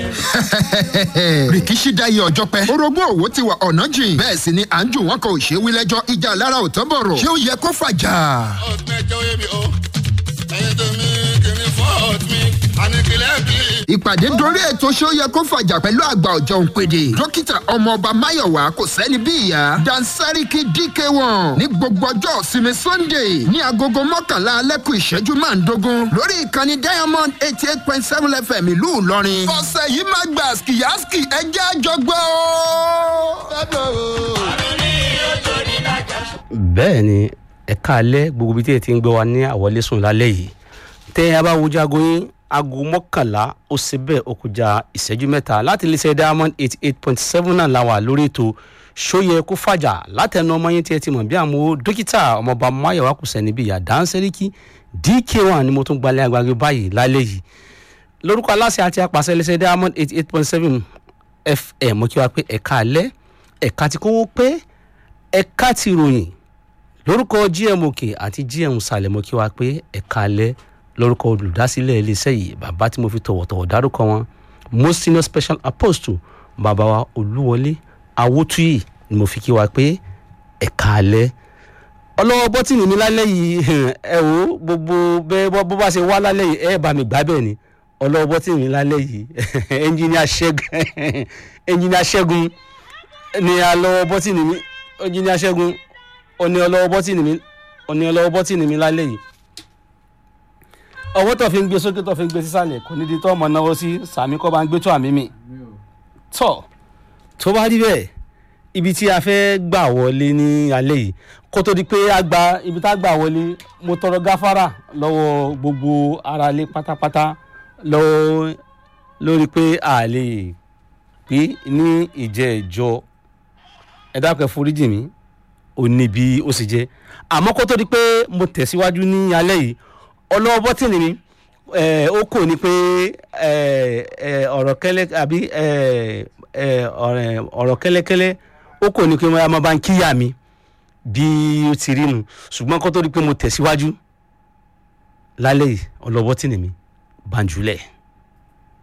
rìkíṣí dáyé ọjọ́ pẹ́. orogún òwò ti wà ọ̀nà jìn. bẹ́ẹ̀ sì ni à ń jù wọ́n kò ṣe wí lẹ́jọ́ ìjà lára ò tán bọ̀rọ̀. ṣé ó yẹ kó fàjà? ọ̀tún ẹjọ́ yé mi o ẹyin tó mi kìíní fọ́ọ̀tù mi àníkìlẹ̀ bí. ìpàdé dorí ètò ṣé ó yẹ kó fàjà pẹ̀lú àgbà ọ̀jọ̀ òǹpẹ̀dẹ̀. dókítà ọmọọba máyọ̀wá kò sẹ́ni bí ìyá. dansariki dk1 ní gbogbo ọjọ́ ìsinmi sunday ní agogo mọ́kànlá alẹ́kùn ìṣẹ́jú máa ń dogun lórí ìkànnì diamond eighty eight point seven fm ìlú ìlọrin. ọ̀sẹ̀ yìí má gbà skiyaski ẹjẹ́ àjọgbọ́ o. bẹ́ẹ̀ ni ẹ̀ka alẹ́ gbogbo ibi tí ẹ ti ń gbé wa ní àwọlé sùn lálẹ́ yìí tẹ́ ẹ bá wojú aago yín aago mọ́kànlá ó ṣe bẹ́ẹ̀ ó kọjá ìṣẹ́jú mẹ́ta láti lè ṣe diamond eighty eight point seven náà la wà lórí ètò ṣóyẹ kó fàjà látẹnu ọmọ yín tí ẹ ti mọ̀ bí àmọ́ dókítà ọmọọba máyọ̀wá kò sẹ́ni bí yàdá ń sẹ́ríkì dk1 ni mo tún gbalẹ̀ agbègbè báyìí lálẹ́ yìí lórúkọ aláṣẹ àti apàṣẹ lè ṣe diamond eighty eight point seven fm mo kí wa pé ẹ̀ka alẹ́ ẹ̀ka ti kówó pé ẹ̀ka ti ròyìn lórúkọ gm òkè àti gm sàlẹ̀ mo kí wa pé ẹ̀ka alẹ́ lórúkọ olùdásílẹ̀ iléeṣẹ́ yìí bàbá tí mo fi tọ̀wọ̀tọ̀wọ̀ dárúkọ wọn most senior special apostle bàbá wa olúwọlé awótúyì ni mo fi kí wa pé ẹ̀ka alẹ́ ọlọ́wọ́ bọ́tìnì mi lálẹ́ yìí ẹ wò ó gbogbo bẹ́ẹ̀ bọ́ bó bá ṣe wá lálẹ́ yìí ẹ bá mi gbá bẹ́ẹ̀ ni ọlọ́wọ́ bọ́tìnì mi lálẹ́ yìí ẹnjìníà ṣẹ́gun ẹnjìníà ṣẹ́gun ni alọ́wọ́ bọ́tìnì mi ẹnjìníà ṣẹ́gun ọ̀ni ọlọ́wọ́ bọ́tìnì mi ọ̀ni ọlọ́wọ́ bọ́tìnì mi lálẹ́ yìí ọwọ́ tó fi ń gbé sókè tó fi ń gbé sísàlẹ̀ kò ní di tó ọmọ náwó sí sàmì kọ́ bá ń gbé tó àmì mi tọ́ tó bá rí bẹ́ẹ̀ ibi tí a fẹ́ gbà wọlé ní alẹ́ yìí kó tó di pé a gba ibi tá a gbà wọlé mo tọrọ gáfárà lọ́wọ́ gbogbo aráalé pátápátá lọ́wọ́ lórí pé a lè pé ní ìjẹ́ ìjọ ẹ dákun ẹ foríjì mi ò ní bí ó sì jẹ́ àmọ́ kó tó di pé mo tẹ̀síwájú ní alẹ́ yìí ọlọ́wọ́ bọ́tìnì mi eh, ó kò ní pé eh, eh, ọ̀rọ̀ kẹ́lẹ́ àbí eh, eh, ọ̀rẹ́- ọ̀rọ̀ kẹ́lẹ́kẹ́lẹ́ ó kò ní pé wọ́n máa bá ń kíyà mi bí ó ti rí nu ṣùgbọ́n kó tó di pé mo tẹ̀síwájú lálẹ́ yìí ọlọ́wọ́ bọ́tìnì mi bàǹjúlẹ̀.